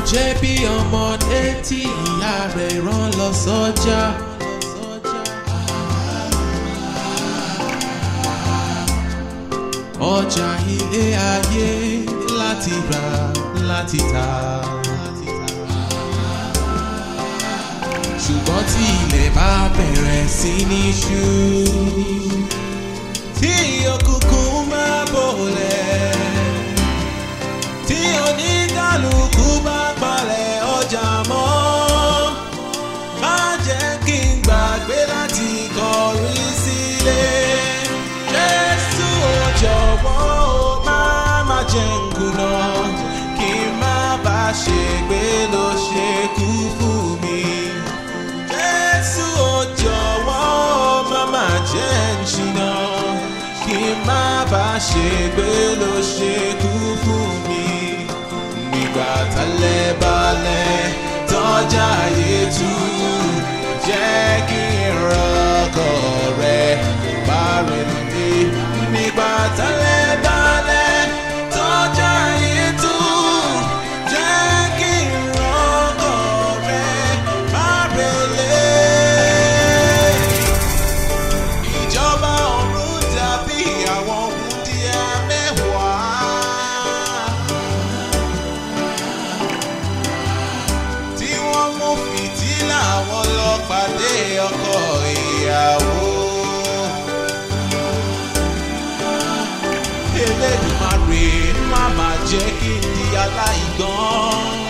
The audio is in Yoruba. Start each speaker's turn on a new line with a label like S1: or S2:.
S1: jẹ́ bí ọmọdé tí ìyá rẹ̀ rán lọ sọ́jà. ọjà ilé ayé láti rà láti tà. ṣùgbọ́n tí ilẹ̀ bá bẹ̀rẹ̀ sí ní ṣú. tí òkùnkùn máa bòlẹ̀. tí oníkálukú bá palẹ̀ ọjà mọ́. má jẹ́ kí n gbàgbé láti kọrí sílé. Jésù ò jọ̀wọ́ o má má jẹ́ n kùnà. kí n má bá ṣègbé ló ṣe kú fún mi. Jésù ò jọ̀wọ́ má má jẹ́ n ṣìnà kí n má bá ṣègbé ló ṣe kú fún mi. Nígbà tálẹ̀ balẹ̀ tọ́jà ayé tú jẹ́ kí n rọ́kọ̀ rẹ̀ bá rẹ̀ lé. Nígbà tálẹ̀ balẹ̀ tọ́jà ayé tú jẹ́ kí n rọ́kọ̀ rẹ̀ bá rẹ̀ lé ìjọba ọ̀run dàbí àwọn wúndíá mẹ́wàá. tí wọ́n mú fìtílà wọn lọ pàdé ọkọ ìyàwó. Elédùmarè má má jẹ́ kí n di aláìgbọ́n.